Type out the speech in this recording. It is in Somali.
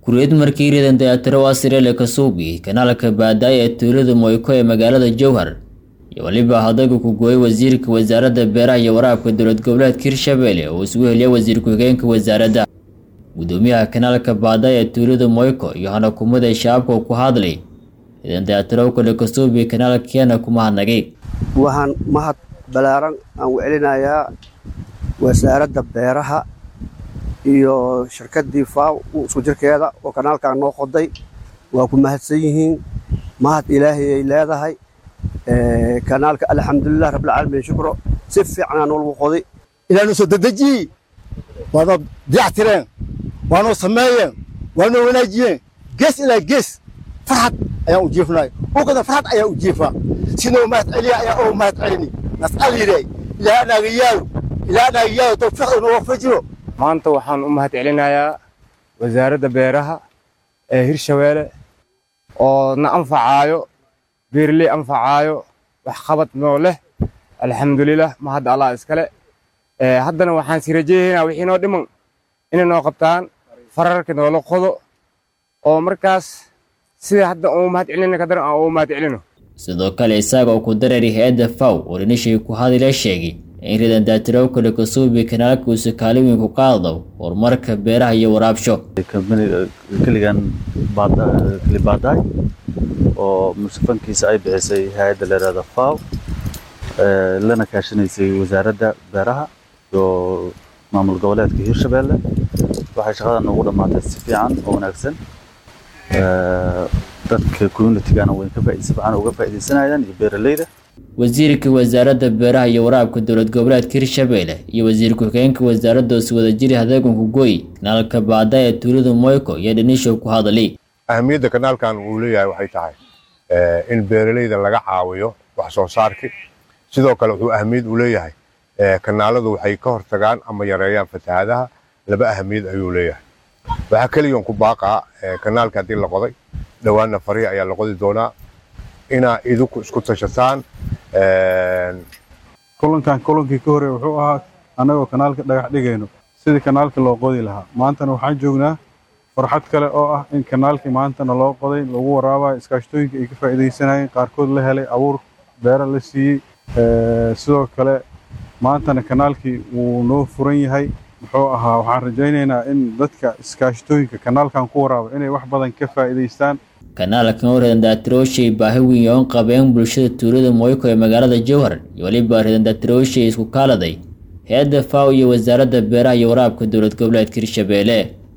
kuriyad markii ridan dayatiro asirele kasuubi kanaalka baadaaya ee tuulada moyko ee magaalada jowhar iyo weliba hadagu ku gooyay wasiirka wasaaradda beeraha iyo waraabka dowlad goboleedka hirshabelle oo isugu heliyay wasiir ku-xigeenka wasaaradda gudoomiyaha kanaalka baadaaya ee tuulada moyko iyo hanakumada shaabka ku hadlay ridan dayatiro kale kasuubi kanaalkeena ku mahadnagay waxaan mahad balaaran aan u celinayaa wasaaradda beeraha iyo shirkaddii faaw isku jirkeeda oo kanaalkan noo qoday waa ku mahadsan yihiin mahad ilaahay ay leedahay kanaalka alxamdulilah rabbilcaalamiin shukro si fiicanaa noolagu qoday ilaanu soo dedejiyey waanoo diyactireen waanoo sameeyeen waanoo wanaajiyeen gees ilaa gees farxad ayaan u jiifnay ukada farxad ayaan u jiifaa sinoo mahad celiya ayaa oo mahad celini nas'aliray ilaa anaaga yaalo ilaa anaaga yaalo tawfiiq inoo waafajiro maanta waxaan u mahad celinayaa wasaaradda beeraha ee hirshabeelle oo na anfacaayo beerley anfacaayo waxqabad noo leh alxamdulilah mahad allah iskale haddana waxaan si rajeeyaynaa wixii noo dhiman inay noo qabtaan fararka noola qodo oo markaas sida hadda uu mahad celina kadar aan uu mahad celino sidoo kale isaga oo ku dareeray hay-adda faw oo dhinishii ku hadila sheegay in ridan daatirow kale kasuubi kanaalka uusa kaalin weyn ku qaado horumarka beeraha iyo waraabsho keligan keli baadaay oo musafankiisa ay bixisay hay-adda leeraada faw lana kaashanaysay wasaaradda beeraha iyo maamul goboleedka hirshabelle waxay shaqadan ugu dhammaatay si fiican oo wanaagsan dadka communitigana way si fiican uga faa'iidaysanayaan iyo beeraleyda wasiirka wasaaradda beeraha iyo waraabka dowlad goboleedka hirshabelle iyo wasiir ku-xigeenka wasaaradda oosi wadajiri hadeeganku gooy kanaalka baada ee tuulada moyko iyo dhanisho ku hadalay ahamiyadda kanaalkan uu leeyahay waxay tahay in beeraleyda laga caawiyo wax soo saarki sidoo kale wuxuu ahamiyad u leeyahay kanaaladu waxay ka hortagaan ama yareeyaan fatahaadaha laba ahamiyad ayuu leeyahay waxaa keliyan ku baaqaa kanaalka haddii la qoday dhowaanna farihi ayaa la qodi doonaa inaa idinku isku tashataan kulankan kulankii ka hore wuxuu ahaa annagoo kanaalka dhagax dhigayno sidii kanaalka loo qodi lahaa maantana waxaan joognaa farxad kale oo ah in kanaalkii maantana loo qoday lagu waraabayo iskaashtooyinka ay ka faa'iidaysanayeen qaarkood la helay abuur beera la siiyey sidoo kale maantana kanaalkii wuu noo furan yahay muxuu ahaa waxaan rajaynaynaa in dadka iskaashtooyinka kanaalkan ku waraaba inay wax badan ka faa'iidaystaan kanaalkan oo ridan daatirooshay baahi weyn oon qabeen bulshada tuulada moyko ee magaalada jowhar iyo weliba ridan daatirooshay isku kaaladay hay-adda faw iyo wasaaradda beeraha iyo waraabka dowlad goboleedka hirshabelle